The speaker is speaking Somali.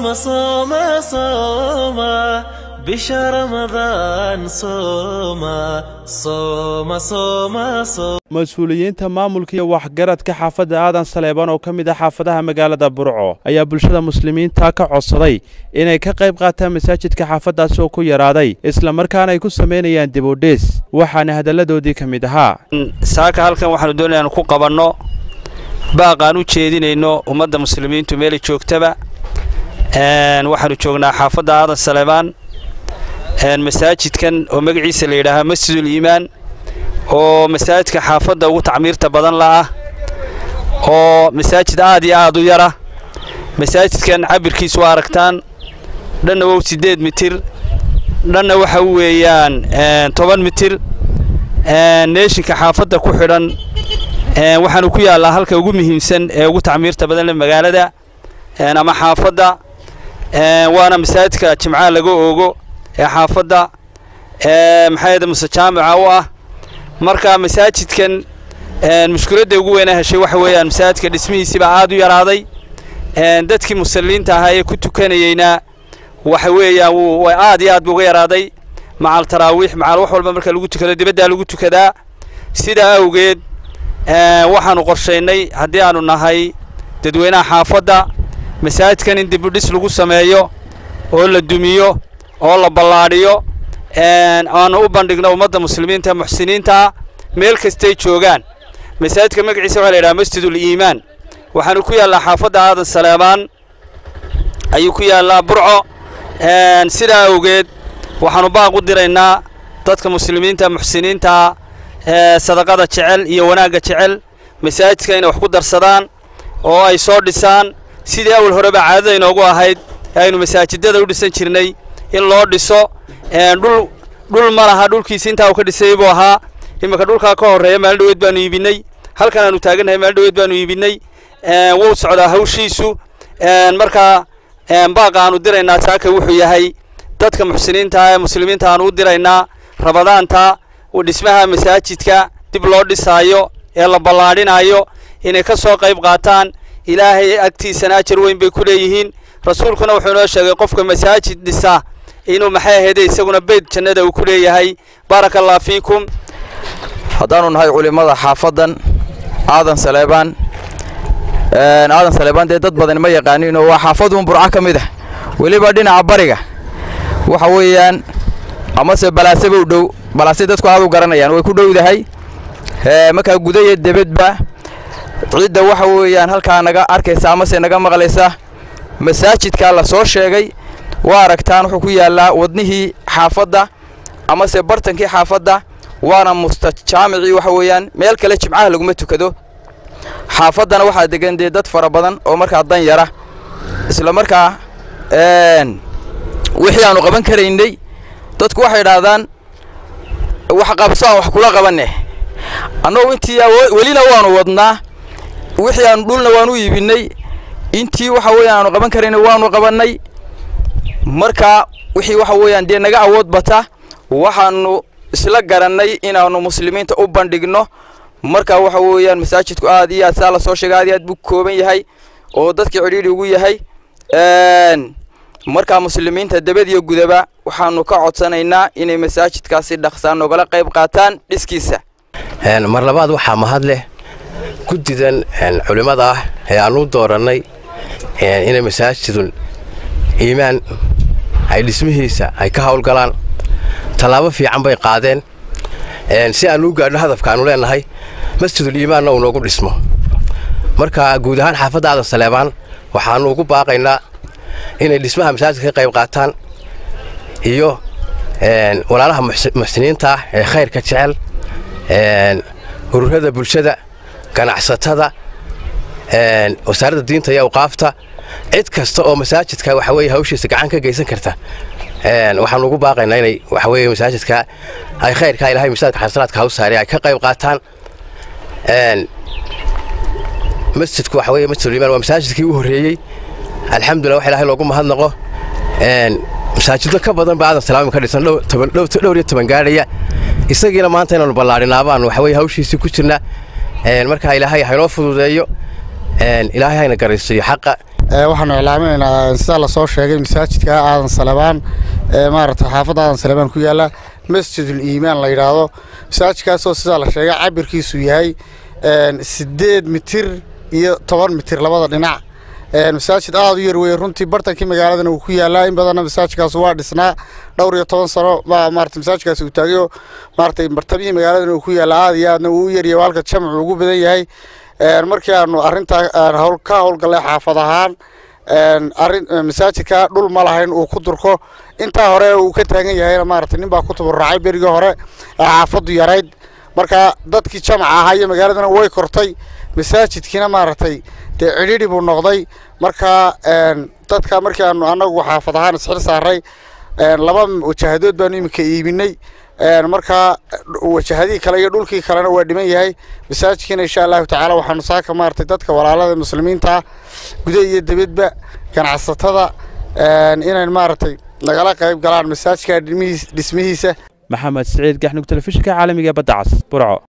صوم صوم صوم بشهر رمضان صوم صوم صوم صوم mas-uuliyiinta maamulka iyo waxgaradka xaafadda aadan saleebaan oo ka mid ah xaafadaha magaalada burco ayaa bulshada muslimiinta ka codsaday inay ka qayb qaataan masaajidka xaafaddaasi oo ku yaraaday islamarkaana ay ku samaynayaan dibudhiis waxaana hadalladoodii ka mid ahaa saaka halkan waxaanu doonaya anu ku qabanno baaqaan u jeedinayno ummadda muslimiintu meelay joogtaba waxaanu joognaa xaafadda aadan saleebaan masaajidkan oo magaciisa la yidhaahaa masjidul iimaan oo masaajidka xaafadda ugu tacmiirta badan la'ah oo masaajid aad iyo aad u yara masaajidkan cabirkiisu waa aragtaan dhanna wow siddeed mitir dhanna waxa weeyaan toban mitir neeshinka xaafadda ku xidhan waxaanu ku yaallaa halka ugu muhiimsan ee ugu tacmiirta badan le magaalada ama xaafadda waana masaajidka jimcaha laga oogo ee xaafadda maxaayada muse jaamica u ah marka masaajidkan mushkiladda ugu weynaa heshay waxa weeyaan masaajidka dhismihiisiibaa aad u yaraaday dadkii musalliinta ahaa ee ku tukanayeyna waxa weeyaan wuu aad iyo aad buu uga yaraaday macal taraawiix macal wax walba marka lagu tukado dibaddaa lagu tukadaa sidaa awgeed waxaanu qorshaynay haddii aanu nahay dadweynaha xaafadda masaajidkan in dibudhis lagu sameeyo oo la dumiyo oo la ballaadhiyo aanu u bandhigno ummadda muslimiinta muxsiniintaa meel kastay joogaan masaajidka magaciisa waxaa la yidhaha masjidul iimaan waxaanu ku yaallaa xaafadda aadan saleebaan ayuu ku yaallaa burco sidaa awgeed waxaanu baaq u diraynaa dadka muslimiinta muxsiniintaa sadaqada jecel iyo wanaagga jecel masaajidka inay wax ku darsadaan oo ay soo dhisaan sidii awal horeba caadada inoogu ahayd aynu masaajidada u dhisan jirnay in loo dhiso dhul dhul ma laha dhulkiisi intaa uu ka dhisay buu ahaa iminka dhulkaa ka horreeya maalin dhaweed baanu iibinay halkan aanu taagannahay maalin dhaweed baanu iibinay wuu socdaa hawshiisu markaa baaqa aanu diraynaa saaka wuxuu yahay dadka muxsiniinta ee muslimiinta aanu u diraynaa rabadaanta dhismaha masaajidka dib loo dhisaayo ee la ballaadhinaayo inay ka soo qayb qaataan ilaahay agtiisana ajar weyn bay ku leeyihiin rasuulkuna wuxuu inoo sheegay qofka masaajid dhisa inuu maxay ahayde isaguna beyd jannada uu ku leeyahay baaraka allah fiikum haddaanu nahay culimmada xaafaddan aadan saleebaan aadan saleebaan dee dad badan ma yaqaaninoo waa xaafadun burco ka mid ah weliba dhinaca bariga waxa weeyaan amase balaaseba u dhow balaase dadku aad u garanayaan way ku dhowdahay markaa guda iyo debedba cidda waxa weeyaan halkaa naga arkaysa amase naga maqlaysa masaajidkaa la soo sheegay waa aragtaan wuxuu ku yaallaa wadnihii xaafadda amase bartankii xaafadda waana mustajaamicii waxa weeyaan meel kale jimcaha laguma tukado xaafaddana waxaa degan dee dad fara badan oo markaa dan yara isla markaa wixii aanu qaban karaynay dadku waxay idhaahdaan wax qabso aan wax kula qabanne annagu intii welina waanu wadnaa wixii aanu dhulna waanu iibinay intii waxa weeyaan aanu qaban karaynay waanu qabannay markaa wixii waxa weeyaan dee naga awood bata waxaanu isla garannay inaannu muslimiinta u bandhigno markaa waxa weeyaan masaajidku aad iyo aad saa la soo sheegay aad iyo aad buu kooban yahay oo dadkii cidhiidhi ugu yahay markaa muslimiinta debad iyo gudaba waxaanu ka codsanaynaa inay masaajidkaasi dhaqsaan nogala qayb qaataan dhiskiisa mar labaad waxaa mahad leh guddidan culimmada ah ee aan u doorannay inay masaajidul iimaan ay dhismihiisa ay ka howlgalaan tallaabo fiican bay qaadeen si aan u gaadhno hadafkaanu leennahay masjidul iimaanna uu noogu dhismo marka guud ahaan xaafadda aadan saleebaan waxaannu ugu baaqaynaa inay dhismaha masaajidka ka qayb qaataan iyo walaalaha muxsiniinta ah ee khayrka jecel ururada bulshada ganacsatada wasaaradda diinta iyo awqaafta cid kasta oo masaajidka waxa weye hawshiisa gacan ka geysan karta waxaanu ugu baaqaynaa inay waxa weye masaajidka ay khayrka ilahay masaajidka xasanaadka haw saare ay ka qayb qaataan masjidku waxa weye masjidul iimaan waa masaajidkii u horreeyey alxamdulillah wax ilahay loogu mahadnaqo masaajido ka badan ba aadan salaami ka dhisan dhowr iyo toban gaadhaya isagiina maanta inaanu ballaadhinaa baan waxa weye hawshiisii ku jirna markaa ilaahay haynoo fududeeyo ilaahay hayna garaysiiyo xaqa waxaanu iclaaminaynaa sidaa lasoo sheegay masaajidka aadan salebaan ee maaragtay xaafadda aadan salebaan ku yaalla masjidul iimaan la yidhaahdo masaajidkaasoo sidaa la sheegay cabirkiisu yahay siddeed mitir iyo toban mitir labada dhinac masaajid aada u yar weeye runtii bartankii magaaladana uu ku yaallaa in badanna masaajidkaas waa dhisnaa dhowr iyo toban sano baa maarata masaajidkaasi uu taagayo maaratay martabihii magaaladana uu ku yaallaa aada iyo aadna uu u yaryahay halka jamcu ugu badan yahay markii aanu arrintaa hawl ka howlgallay xaafad ahaan arrin masaajidka dhul ma lahayn uu ku durko intaa hore uu ka taagan yahayna maaragtay nin baa ku tabarrucay berigii hore ee xaafaddu yarayd marka dadkii jamaca ahaa iyo magaaladana way kortay masaajidkiina maaragtay dee cidhidhi buu noqday marka dadka markii aanu annagu xaafad ahaan isxil saaray laba wajahadood baanu iminka iibinay markaa wajahadihii kale iyo dhulkii kalena waa dhiman yahay masaajidkiina insha allahu tacaala waxaanu saaka maaragtay dadka walaalada muslimiinta guda iyo dibadba ganacsatada inayn maaragtay nagala qayb galaan masaajidka dhismihiisa maxamed siciid gaxnug telefishinka caalamiga badda cas burco